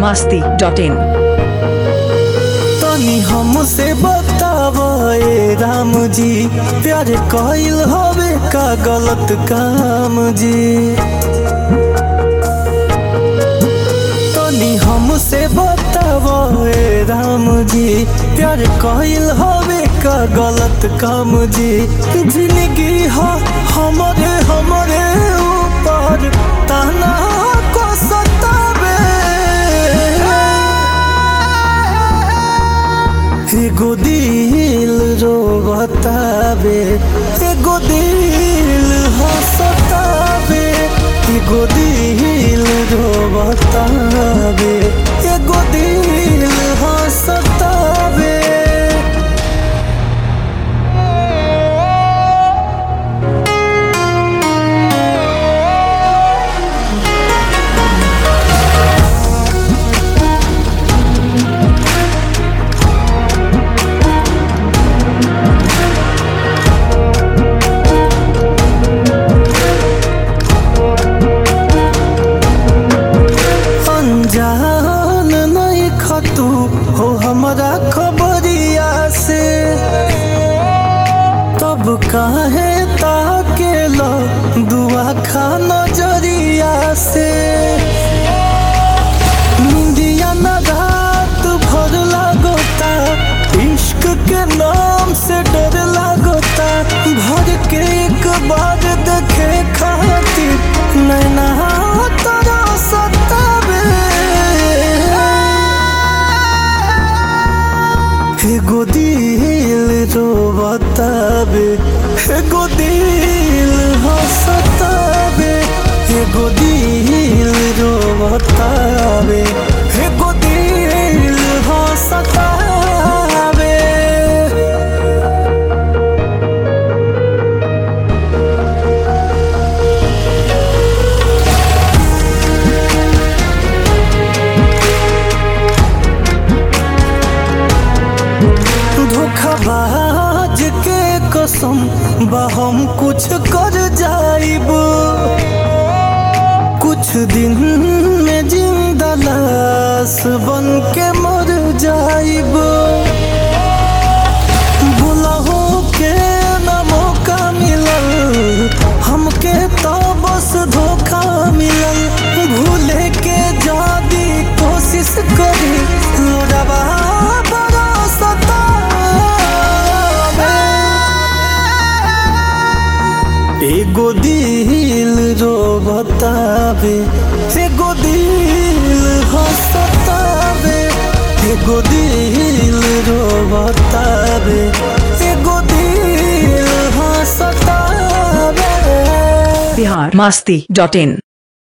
masti dot in. तनी हमसे बताव ए राम जी प्यार कइल हवे का गलत काम जी तनी हमसे बताव ए राम जी प्यार कइल हवे का गलत काम जी जिंदगी ह हमरे हमरे ऊपर ताना को सतावे एगो दिल रो बतावे एगो दिल हंसतावे एगो दिल रो बतावे एगो दिल हंसतावे अनजान नहीं खतू हो हमारा खबरिया से तब काहे ताके लो दुआ खा नजरिया से निंदिया न रात भर लागोता इश्क के नाम से डर लागोता भर के एक बार देखे खातिर नैना तोरा सतावे एगो दिल रो बतावे एगो दिल हंसतावे एगो दिल रो बतावे एगो दिल हंसतावे धोखाबाज के कसम बा हम कुछ कर जाइब कुछ दिन में जिंदा लाश बन के मर जाइब बुलाहो के न मौका मिलल हमके तो बस धोखा मिलल भूले के जादी कोशिश करी लोडवा बड़ा सतावे एगो दिल रो बतावे एगो दिल हंसतावे एगो दिल रो बतावे एगो दिल हंसतावे Bihar masti dot in.